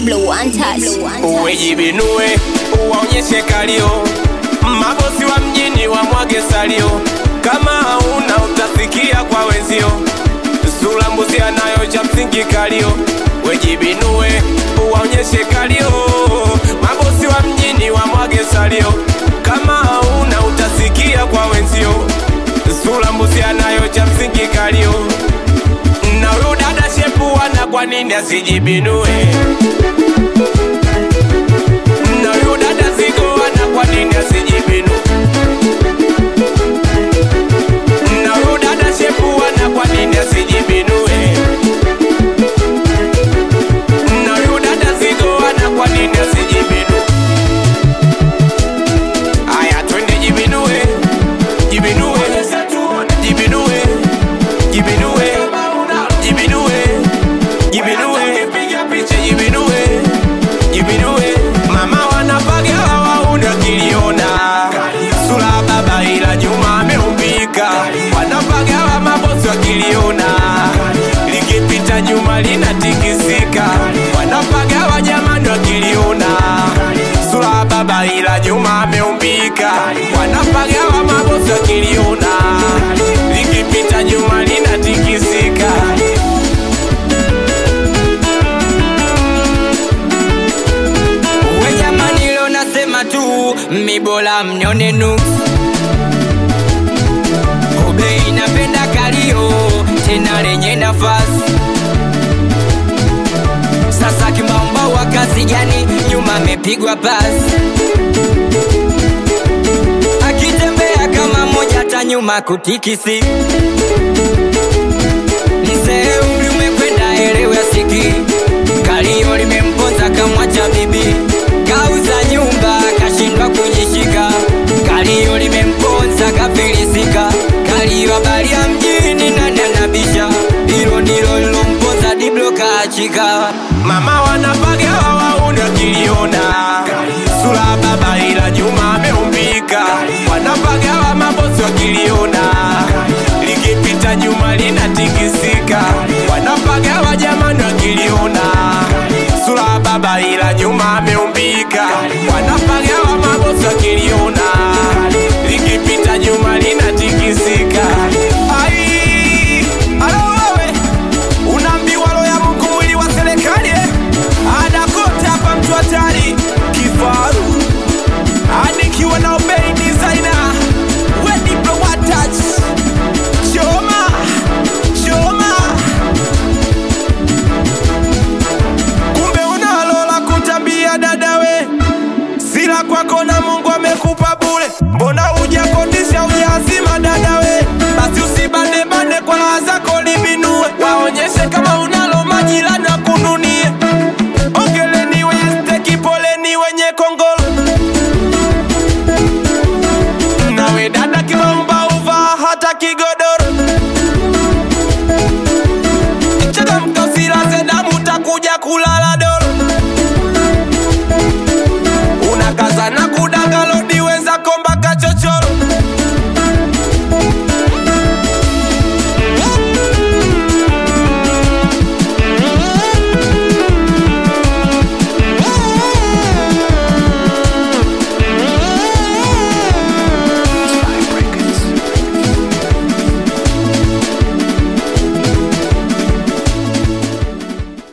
Diblo untouched. uwejibinue uwaonyeshe kalio mabosi wa mjini wamwage salio kama hauna utasikia kwa wenzio sura mbuzi anayo cha msingi kalio wejibinue uwaonyeshe kalio mabosi wa mjini wamwage salio kama hauna utasikia kwa wenzio sura mbuzi anayo cha msingi kalio na huyu dada shepuana kwa nini asijibinue na huyu dada zigoana kwa nini asijibinu na huyu dada shepuana kwa nini asijibinue na huyu dada zigoana kwa nini asijibinu aya twende jibinue jibinue jibinue jibinue jibinue jibinue jibinue jibinue mama wanapaga waunda kiliona sura baba ila nyuma ameumbika wanapaga wa mabosi wakiliona likipita nyuma linatikisika wanapaga wa jamani wakiliona sura baba ila nyuma ameumbika wanapaga wa mabosi wakiliona likipita nyuma linatikisika We jamani, leo nasema tu mibola mnione nuks Kobe inapenda kalio tena lenye nafasi sasa kimamba wa kazi gani nyuma amepigwa pasi akitembea kama moja hata nyuma kutikisi mzee umri umekwenda elewe asiki kalio limemponza kamwacha bibi kauza nyumba kashindwa kujishika kalio limemponza kafilisika kalio habari ya mjini nani anabisha hilo ndilo lilomponza diblo kaachika mama wanapaga waunda kiliona sura baba ila nyuma ameumbika wanapaga wa mabosi wakiliona likipita nyuma linatikisika wanapaga wa jamani wakiliona sura baba ila nyuma ameumbika wanapaga wa mabosi wakiliona likipita nyuma linatikisika ai alo wewe unaambiwa roho ya Mungu mwili wa serikali eh? ada kote hapa mtu hatari kifaru anikiwa na obei designer wedi bro watach choma choma kumbe unalola kutambia dadawe sila kwako na Mungu amekupa bure mbona hujakodisha ujazima dadawe basi usibande bande kwa raha zako libinue waonyeshe kama unalo majirani wakununie ongeleni wenye steki poleni wenye kongolo nawe dada kimaumba uvaa hata kigodo